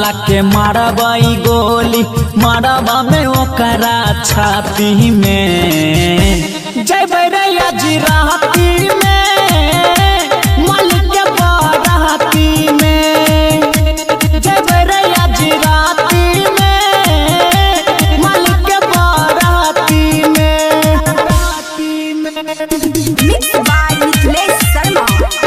साला के मारबई गोली मारबा में ओकरा छाती में जय रैया जी राती में मालिक के बाराती में जय रैया जी राती में मालिक के बाराती में राती में Mixed by Mithilesh Sharma.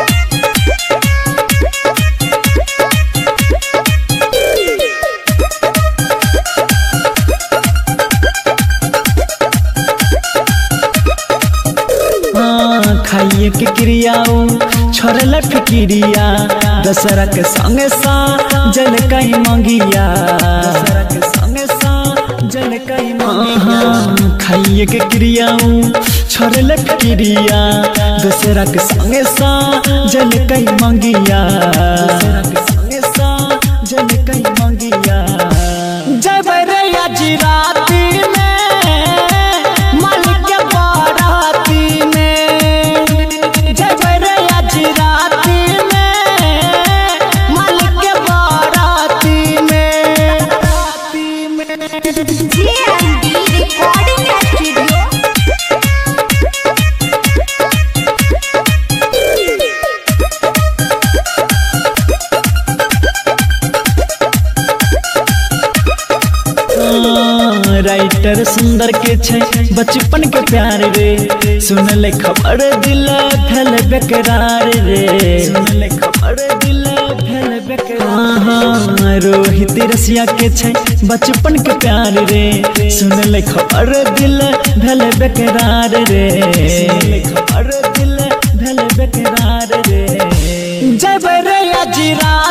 हाँ, खाइए के क्रियाओ छोड़ल फिक्रिया दशहरा के संगे सा जल कई मंगिया दशहरा के संगे सा जल कई मंगिया खाइए के क्रियाओ छोड़ल फिक्रिया दशहरा के संगे सा जल कई मंगिया दशहरा के संगे सा जल कई मंगिया जय भैरैया जी राती में मालिक के बाराती में जय भैरैया जी राती में मालिक के बाराती में राती में J&D Recording Studio. हाँ, राइटर सुंदर के छै बचपन के प्यार रे सुनले खबर दिल भेल बेकरार रे सुनले खबर दिल भेल बेकरार हाँ, रोहित रसिया के छै बचपन के प्यार रे सुनले खबर दिल भेल बेकरार रे सुनले खबर दिल भेल बेकरार रे जय भैरैया जी रात